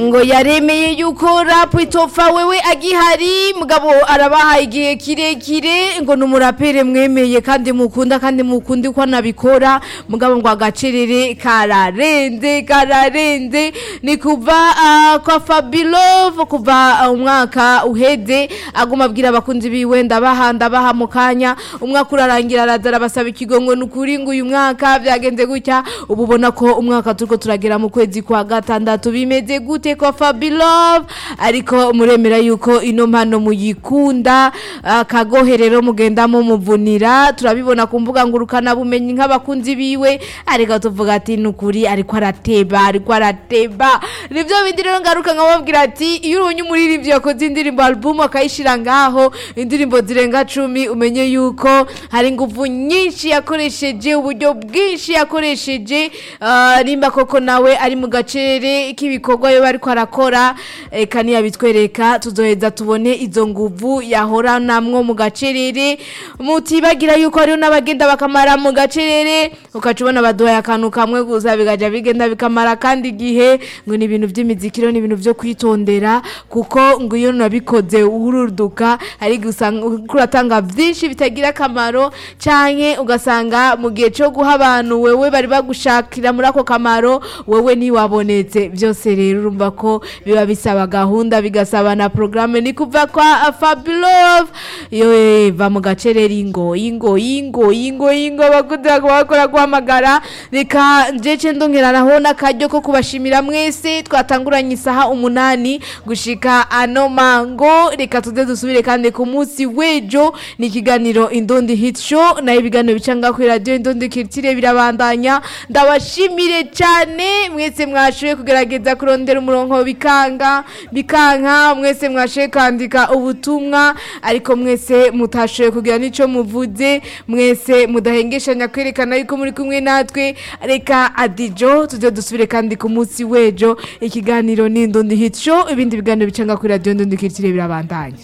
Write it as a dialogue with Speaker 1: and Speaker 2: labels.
Speaker 1: ngo yaremeye yuko rap itofa wewe agihari mugabo arabahaye igihe kirekire ngo numurapere mwemeye kandi mukunda kandi mukundi ko anabikora mugabo ngo agacerere kararenze kararenze ni kuva uh, kwa Fabilove kuva uh, umwaka uheze aguma abwira abakunzi biwe ndabaha ndabaha mu kanya umwaka urarangira araza arabasaba ikigongo nukuri ngo uyu mwaka byagenze gutya ubu ubona ko umwaka turiko turagera mu kwezi kwa gatandatu bimeze gute kwa Fabilove ariko muremera yuko ino mpano muyikunda akagoherero mugenda mumuvunira turabibona ku mbuga ngurukana bumenyi nk'abakunzi biwe ariko tuvuga ati nukuri ariko arateba ariko arateba nivyo bindi rero ngaruka nkababwira ati iyo ubonye umuririmbyi yakoze indirimbo album akayishira ngaho indirimbo zirenga cumi umenye yuko hari ingufu nyinshi yakoresheje uburyo bwinshi yakoresheje ah, nimba koko nawe ari mu gacere k'ibikorwa yo bariko arakora eka ntiyabitwereka tuzoheza tubone izo nguvu yahoranamwo mu gacerere mutibagira yuko hariho n'abagenda bakamara mu gacerere ukaca ubona baduhaye akantu kamwe gusa bigaja bigenda bikamara kandi igihe ngo ni ibintu by'imizikiro ni ibintu byo kwitondera kuko ngo iyo nabikoze uruduka ari gusanga kuratanga byinshi bitagira akamaro canke ugasanga mu gihe cyo guha abantu wewe bari bagushakira muri ako kamaro wewe ntiwabonetse byose rero urumva ko biba bisaba gahunda bigasaba na programme ni kuva kwa Fabulove yo va mu gacerere ingo ingo ingo ingo ingo bakuze bakora guhamagara reka njeje ndongeranaho n'akaryo ko kubashimira mwese twatanguranye isaha umunani gushika ano mango reka tuze dusubire kandi ku munsi w'ejo ni ikiganiro indondi hit show nayo ibiganiro bicanga kuri radio indondi kirtire birabandanya ndabashimire cyane mwese mwashoboye kugerageza kurondera umurongo bikanga bikanka mwese mwashoboye kwandika ubutumwa ariko mwese mutashoboye kugira n'ico muvuze mwese mudahengeshanya kwerekana yuko muri kumwe natwe reka adijo tujye dusubire kandi ku munsi w'ejo ikiganiro ni indondi hit show ibindi biganiro bicanga kuri radio indondi kirtire birabandanya